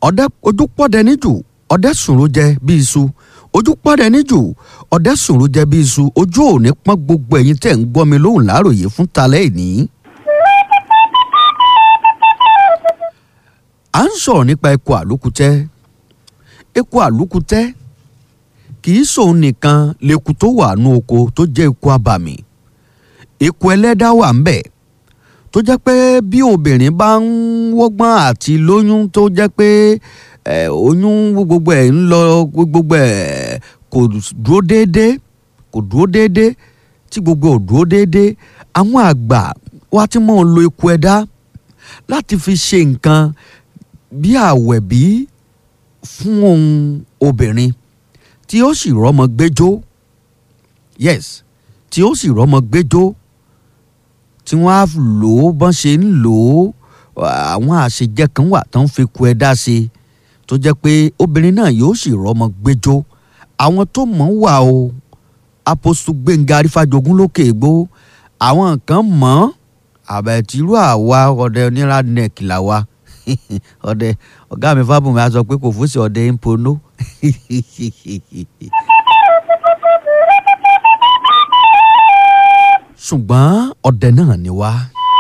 ọ̀dẹ ojú pọ́dẹ níjù ọ̀dẹ sùnrù jẹ bí iṣu ojú pọ́dẹ níjù ọ̀dẹ sùnrù jẹ bí iṣu ojú òní pọ́n gbogbo ẹ̀yin tẹ̀ ń gbọ́ mi lóhùn láàròyé fún talẹ́ ìní. à ń sọ̀rọ̀ nípa eku àlùkùtẹ́ eku àlùkùtẹ́ kì í sòun nìkan leku tó wà nú oko tó jẹ́ eku abàmì eku ẹlẹ́dá wà ń bẹ̀ tó jẹ́ pé bí obìnrin bá ń wọ́gbọ́n àti lóyún tó jẹ́ pé ẹ̀ oyún gbogbo ẹ̀ ń lọ gbogbo ẹ̀ kò dúró déédéé kò dúró déédéé tí gbogbo ò dúró déédéé àwọn àgbà wa ti mọ̀ ń lo eku ẹ̀dá láti fi ṣe nǹkan bí àwẹ̀bí fún ohun obìnrin tí ó sì rọ́mọ gbẹ́jọ́ yes tí ó sì rọ́mọ gbẹ́jọ́ tí wọ́n á lò ó bọ́n ṣe ń lò ó àwọn àṣejẹ kan wà tó ń fi ku ẹ̀dá ṣe tó jẹ́ pé obìnrin náà yóò sì rọ́mọ gbẹ́jọ́ àwọn tó mọ̀ wà o apostu gbẹ̀ngà arífàjogún lókè ègbó àwọn kan mọ̀ àbẹ̀tìrú àwa ọ̀dẹ onírà nẹ́ẹ̀kì làwa ọ̀dẹ ọ̀gá mi fábùnmi á sọ pé kò fún sí ọ̀dẹ ń pono. ṣùgbọ́n ọ̀dẹ náà ni wá.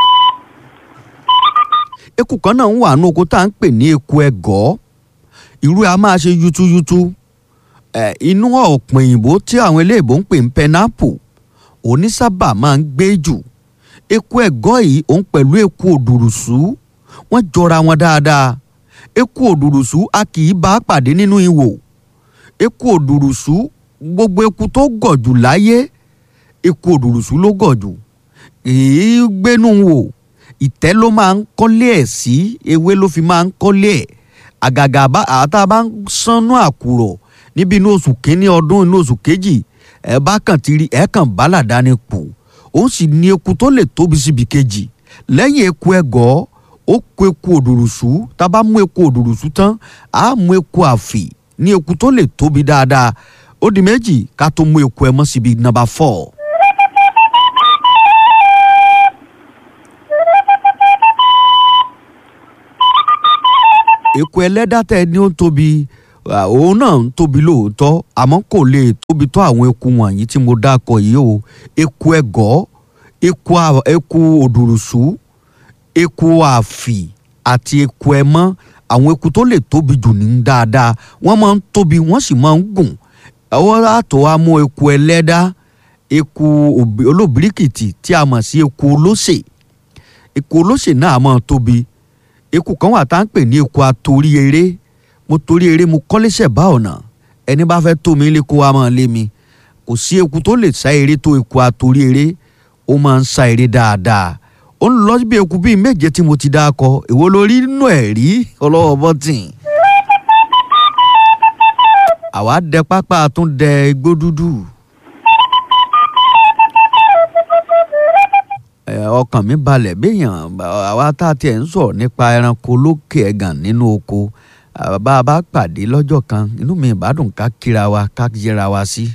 eku kan náà ń wà ní oko tá à ń pè ní eku ẹ̀gọ́ irú ẹ̀ a máa ṣe yútúyútú ẹ̀ inú ọ̀pọ̀ òyìnbó tí àwọn eléèbó ń pè ní pẹnápù òní sábà máa ń gbé jù eku ẹ̀gọ́ yìí òun pẹ̀lú eku òdùrùsù wọ́n jọra wọn dáadáa eku òdùrùsù a kì í bá pàdé nínú ihò eku òdùrùsù gbogbo eku tó gọ̀ jù láyé eku òdùrùsù ló gọ̀ jù èyí gbénú wò ìtẹ́ ló máa ń kọ́lé ẹ̀ sí ewé ló fi máa ń kọ́lé ẹ̀ àgàgà àtà bá ń sánú àkùrọ̀ níbi inú oṣù kínní ọdún inú oṣù kejì ẹ bá kàn ti rí ẹ kàn bá làdáni pò ó sì ní eku tó lè tóbi síbi kejì lẹ́yìn eku ẹ̀gọ́ ó kó eku òdùrùsù tá a bá mú eku òdùrùsù tán á mú eku àfì ní eku tó lè tóbi dáadáa ó di méjì ká tó mú eku ẹ mọ́ síbi nọ́mbà four. eku ẹlẹ́dá tẹ ni ó ń tóbi òun náà ń tóbi lóòótọ́ àmọ́ kò lè tóbi tó àwọn eku wọ̀nyí tí mo dákọ̀ yìí o eku ẹ̀gọ́ eku eku òdùrùsù eku àfì àti eku ẹmọ́ àwọn eku tó lè tóbi jù ní dáadáa wọ́n máa ń tóbi wọ́n sì máa ń gùn ọwọ́ àtọ̀ wa mú eku ẹlẹ́dá eku olóbìríkìtì tí a mọ̀ sí eku olóṣè eku olóṣè náà máa tóbi eku kan wà tá à ń pè ní eku atorí eré mo torí eré mo kọ́léṣẹ̀ bá ọ̀nà ẹni bá fẹ́ tó mi lé kó wa máa lé mi kò sí eku tó lè sá eré tó eku atorí eré ó máa ń sá eré dáadáa ó ń lọ bí eku bíi méje tí mo ti dá kọ èwo lórí nínú ẹ̀ rí ọlọ́wọ́ bọ́tìn. àwa dẹ pápá tún dẹ igbó dúdú. ọkàn mi balẹ̀ béèyàn àwa tá a tiẹ̀ ń sọ̀rọ̀ nípa ẹranko lókè ẹ̀gàn nínú oko bá a bá pàdé lọ́jọ́ kan inú mi ìbádùn ká kíra wa ká yẹra wa sí.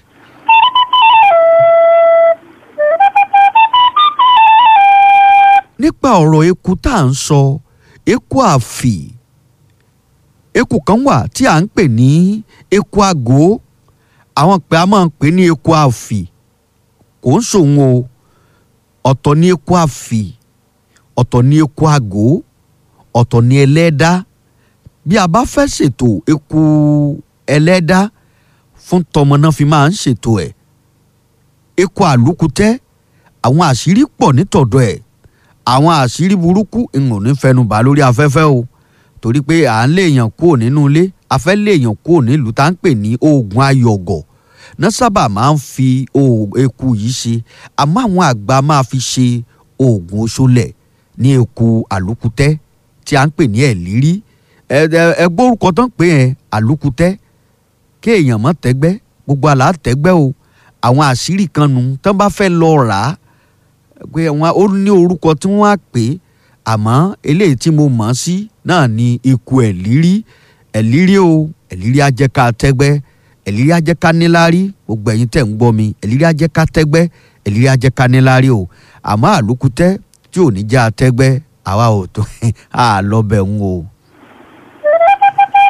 nípa ọ̀rọ̀ eku tá à ń sọ eku àfì eku kan wà tí à ń pè ní eku àgó àwọn pé a máa ń pè ní eku àfì kò ń sòun o ọ̀tọ̀ ní eku àfì ọ̀tọ̀ ní eku àgó ọ̀tọ̀ ní ẹlẹ́dá bí a bá fẹ́ ṣètò eku ẹlẹ́dá fún tọmọ náà fi máa ń ṣètò ẹ̀ eku àlùkùtẹ́ àwọn àṣírí pọ̀ nítọ̀dọ̀ ẹ̀ àwọn àṣírí burúkú ìwọ̀n ní fẹnubà lórí afẹ́fẹ́ o torí pé à ń léèyàn kúrò nínú ilé afẹ́ léèyàn kúrò nílùú tá à ń pè ní oògùn ayọ̀gọ̀ náà sábà máa ń fi eku yìí ṣe àmọ́ àwọn àgbà máa fi ṣe oògùn oṣolẹ̀ ní eku àlùkùtẹ́ tí à ń pè ní ẹ̀lírí ẹgbẹ́ orúkọ tó ń pè yẹn àlùkùtẹ́ kéèyàn mọ́ tẹ́gbẹ́ gbogbo àlá tẹ́gbẹ́ o àwọn àṣírí kan nù tán bá fẹ́ lọ rà á pé wọn ó ní orúkọ tí wọ́n á pè é àmọ́ eléyìí tí mo mọ̀ ọ́ sí náà ni ikú ẹ̀lírí ẹ̀lírí o ẹ̀lírí ajẹ́ká tẹ́gbẹ́ ẹ̀lírí ajẹ́ká níláárí gbogbo ẹ̀yin tẹ̀ ń gbọ́ mi ẹ̀lírí ajẹ́ká tẹ́gbẹ́ ẹ̀lírí ajẹ́ká níláárí o àmọ́ àlùkùtẹ́ tí ò ní já tẹ́gbẹ́ àwa ò tó àlọ́bẹ̀ ń o.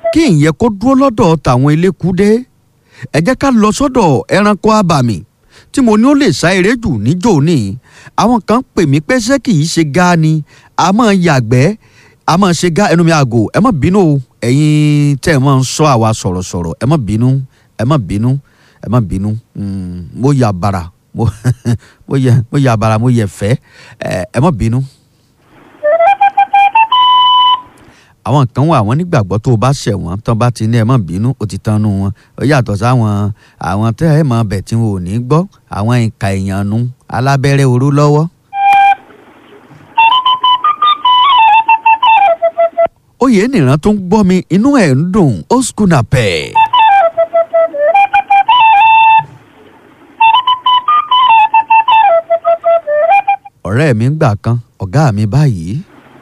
kí ìyẹn kó dúró lọ́dọ̀ tàwọn elékúdé ẹ jẹ́ ká lọ sọ́dọ̀ ẹranko abàmì tí mo ní ó lè sá eré jù níjó ní àwọn kan pè mí pé ṣé kì í ṣe gá ni a máa yàgbẹ́ a máa ṣe gá ẹnu mi àgò ẹ má bínú o ẹ̀yin tẹ́ ẹ máa ń sọ àwa sọ̀rọ̀sọ̀rọ̀ ẹ má bínú ẹ má bínú ẹ má bínú mo yà bàrà mo yẹ mo yà bàrà mo yẹ fẹ́ ẹ má bínú. àwọn kan wà wọ́n nígbàgbọ́ tó o bá ṣẹ̀ wọ́n tán bá ti ní ẹ má bínú ó ti tán nù wọn ó yàtọ̀ sáwọn àwọn tẹ́ ẹ mọ̀ bẹ̀ tí wọn ò ní gbọ́ àwọn ìka èèyàn nu alábẹ́rẹ́ oró lọ́wọ́. oyè nìran tó ń gbọ́ mi inú ẹ̀ ń dùn ó skuna pẹ̀. ọ̀rẹ́ mi ń gbà kan ọ̀gá mi báyìí.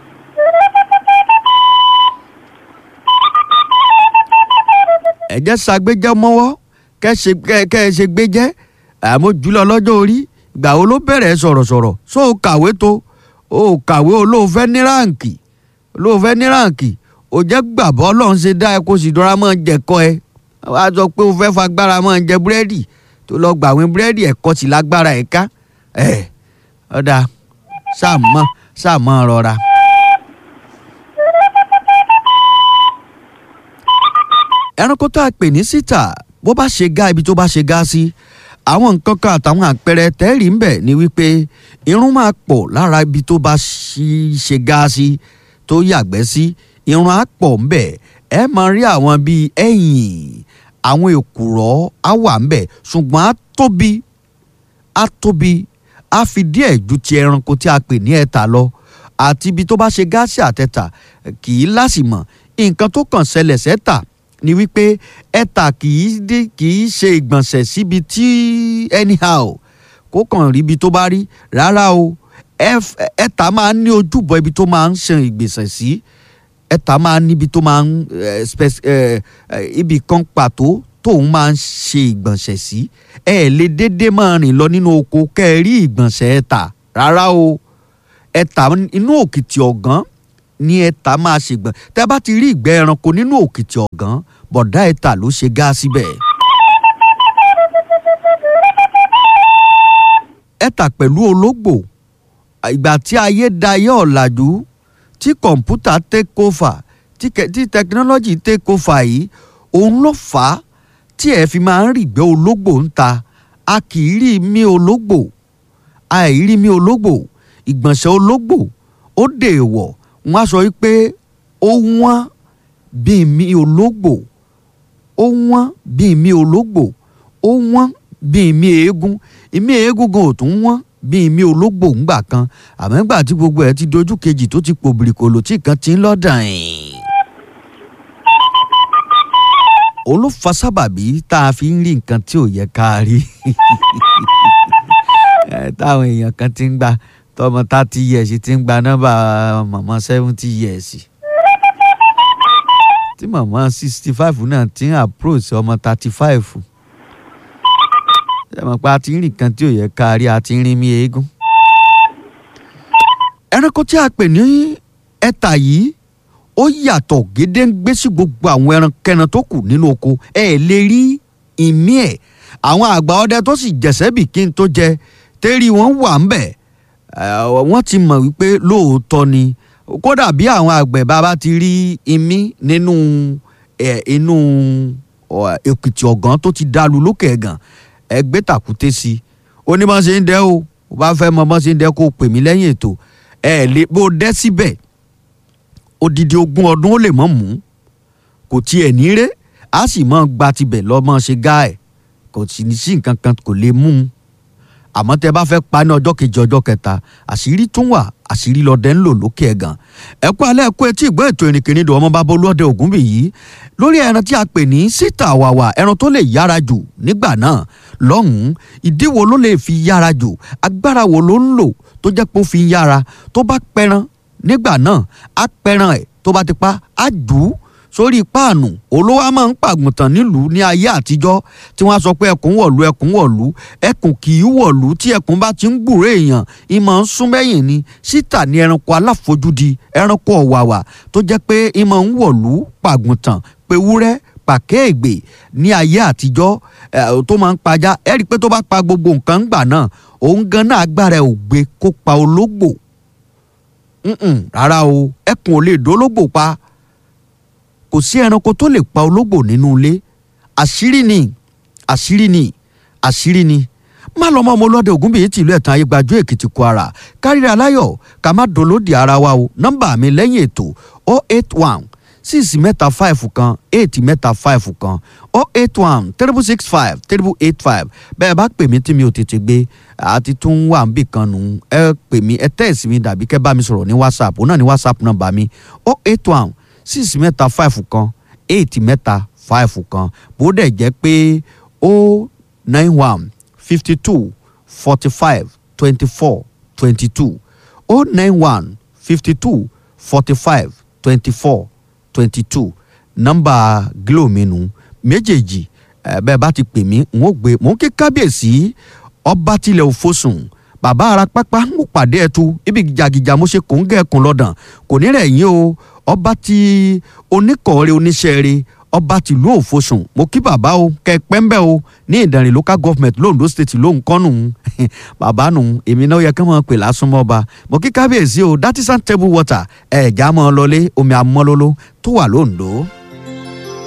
ẹ̀jẹ̀ ṣàgbéjẹ́ mọ́wọ́ kẹ́ ẹ ṣe gbéjẹ́ àmọ́ jùlọ lọ́jọ́ orí ìgbà wo ló bẹ̀rẹ̀ sọ̀rọ̀sọ̀rọ̀ so o kàwé tó o kàwé olóòfẹ́ ní ráǹkì olóòfẹ́ ní ráǹkì o jẹ́ gbàbọ́ ọlọ́run ṣe dá ẹ kó sì dọ́ra mọ́ jẹ̀kọ́ ẹ wá sọ pé o fẹ́ fagbára mọ́ jẹ búrẹ́dì tó lọ gbàwé búrẹ́dì ẹ̀kọ́ sì lágbára ẹ̀ ká ẹ̀ ọ̀dà sáàmọ́ sáàmọ́ rọra. ẹranko tá a pè ní síta bó bá ṣe gá ibi tó bá ṣe gá sí àwọn nǹkan kan àtàwọn àpẹẹrẹ tẹ́rì ń bẹ̀ ni wípé irun máa pọ̀ lára ibi tó bá ṣe gá sí tó yàgbẹ́ sí irun á pọ̀ ń bẹ̀ ẹ máa rí àwọn bíi ẹ̀yìn àwọn èkùrọ́ á wà ń bẹ̀ ṣùgbọ́n á tóbi á tóbi á fi díẹ̀ ju ti ẹranko tí a pè ní ẹ̀ta lọ àti ibi tó bá ṣe gáàsì àtẹ̀tà kì í lásìmọ̀ nǹkan tó kàn ṣẹlẹ̀ sẹ́tà ni wípé ẹ̀tà kì í dé kì í ṣe ìgbọ̀nsẹ̀ síbi tí anyhow kó kàn rí ibi tó bá rí rárá o ẹ̀tà máa ń ní ojúbọ ibi tó máa ń ṣe ìgbésẹ̀ sí ẹ̀tà máa ń níbi tó máa ń ibì kan pàtó tóun máa ń ṣe ìgbọ̀nsẹ̀ sí ẹ lè déédéé máa rìn lọ nínú oko kẹ́ ẹ rí ìgbọ̀nsẹ̀ ẹ̀tà rárá o ẹ̀tà inú òkìtì ọ̀gán ní ẹ̀ta máa ṣègbọ̀n tẹ́ bá ti rí ìgbẹ́ ẹranko nínú òkìtì ọ̀gán bọ̀dá ẹ̀ta ló ṣe gá síbẹ̀. ẹ̀ta pẹ̀lú ológbò ìgbà tí ayé dayé ọ̀làjú tí kọ̀ǹpútà take over tí tẹkinọ́lọ́jì take over yìí òun ló fà á tí ẹ fi máa ń rí ìgbẹ́ ológbò ń ta a kì í rí mi ológbò a ì rí mi ológbò ìgbọ̀nsẹ̀ ológbò ó dèèwọ̀ wọ́n á sọ wípé ó wọ́n bíi mi ológbò ó wọ́n bíi mi ológbò ó wọ́n bíi mi eégún ìmí eégún gan ò tún wọ́n bíi mi ológbò ńgbà kan àmọ́ ńgbà tí gbogbo ẹ̀ ti dojú kejì tó ti pò bìrìkòlò tí kan ti ń lọ́dàn yìí. òun ló fa sábàbí tá a fi ń rí nǹkan tí ò yẹ ká rí táwọn èèyàn kan ti ń gbà tọmọ thirty years ti ń gba nọ́mbà màmá seventy years tí màmá sixty five náà ti ń approach ọmọ thirty five ṣe mọ̀ pé a ti ń rìn kan tí ò yẹ ká rí a ti ń rin mí eégún. ẹranko tí a pè ní ẹ̀tà yìí ó yàtọ̀ gédéǹgbé sí gbogbo àwọn ẹrankẹ́ran tó kù nínú oko ẹ lè rí ìmí ẹ̀ àwọn àgbà ọdẹ tó sì jẹ̀sẹ́ bì kí n tó jẹ tẹ́rí wọn wà ń bẹ̀ wọ́n ti mọ̀ wípé lóòótọ́ ni kódà bí àwọn àgbẹ̀ bàbá ti rí imí nínú inú èkìtì ọ̀gán tó ti dalu lókè ẹ̀gàn ẹgbẹ́ tàkúté sí i ó ní bọ́n ṣe ń dẹ́ o ó bá fẹ́ mọ bọ́n ṣe ń dẹ́ kó o pè mí lẹ́yìn ètò ẹ lè bó o dẹ́ síbẹ̀ odidi ogún ọdún ó lè mọ̀ mú kò tiẹ̀ ní ré a sì mọ̀ gba tibẹ̀ lọ́mọ ṣe gá ẹ̀ kò sì ní sí nǹkan kan kò lè mú un àmọ́ tẹ bá fẹ́ pa ní ọjọ́ kejì ọjọ́ kẹta àṣírí tún wà àṣírí lọ́dẹ ń lò lókè ẹ̀gàn ẹ kú alẹ́ kú etí ìgbọ́ ètò ìrìnkìrìn ìdò ọmọ bábọ́ olóde ògúnbì yìí lórí ẹran tí a pè ní síta àwàwà ẹran tó lè yára jù nígbà náà lọ́hùn-ún ìdí wo ló lè fi yára jù agbára wo ló ń lò tó jẹ́ pé ó fi yára tó bá pẹran nígbà náà á pẹran ẹ̀ tó bá ti pa á jù ú sórí páànù olówó a máa ń pàgùntàn nílùú ní ayé àtijọ́ tí wọ́n á sọ pé ẹkùn wọ̀lú ẹkùn wọ̀lú ẹkùn kì í wọ̀lú tí ẹkùn bá ti ń gbúrò èèyàn ìmọ̀ ń sún mẹ́yìn ni síta ní ẹranko aláfojúdi ẹranko ọ̀wàwà tó jẹ́ pé ìmọ̀ ń wọ̀lú pàgùntàn pe wúrẹ́ pàkẹ́ ègbè ní ayé àtijọ́ ẹ̀ tó máa ń pajá ẹ rí i pé tó bá pa gbogbo nǹkan gbà náà òun gan náà agbára ẹ̀ ò gbé kó pa ológbò Mm-mm, rárá o ẹkùn ò lè dólógbò pa kò sí ẹranko tó lè pa ológbò nínú ilé àṣírí ni àṣírí ni àṣírí ni má lọ mọ ọmọ ọlọ́dẹ ògúnbíyí tìlú ẹ̀tàn ayégbájú èkìtì kwara káríra aláyọ̀ ká má dolódì ara wa o nọ́mbà mi lẹ́yìn ètò o eight one six mẹ́ta five kan eight mẹ́ta five kan o eight one triple six five triple eight five bẹ́ẹ̀ bá pè mí tí mi ò tètè gbé àti tún wà ń bì kan nù ẹ pè mí ẹ tẹ́ẹ̀sì mi dàbí kẹ́ bá mi sọ̀rọ̀ ní whatsapp òun náà ní whatsapp nọ́mbà mi o eight one six mẹ́ta five kan eight mẹ́ta five kan bó dẹ̀ jẹ́ pé o nine one fifty two forty five twenty four twenty two o nine one fifty two forty five twenty four twenty two nọ́mbà glo mi nù méjèèjì ẹ bẹ́ẹ̀ bá ti pè mí n ó gbé mò ń kí kábíyèsí ọba tilẹ̀ òfosùn bàbá ara pápá ń pàdé ẹtu ibi gìjàgìjà mo ṣe kò ń gẹ̀ẹ́kùn lọ́dàn kò ní rẹ̀ yín o ọba ti oníkọ̀ọ́rẹ́ oníṣẹ́ẹ̀rẹ́ ọba tìlú òfosùn mo kí bàbá o kẹ pẹ́ńbẹ́ o ní ìdànrè local government londo state lóhùn kọ́nù bàbá nù èmi náà yẹ kí wọ́n pè lásán mọ́ ọba mo kí kábíyèsí o that is table water ẹ̀ẹ́dá mọ́ ọ lọlé omi amọ́lóló tó wà lóńdó.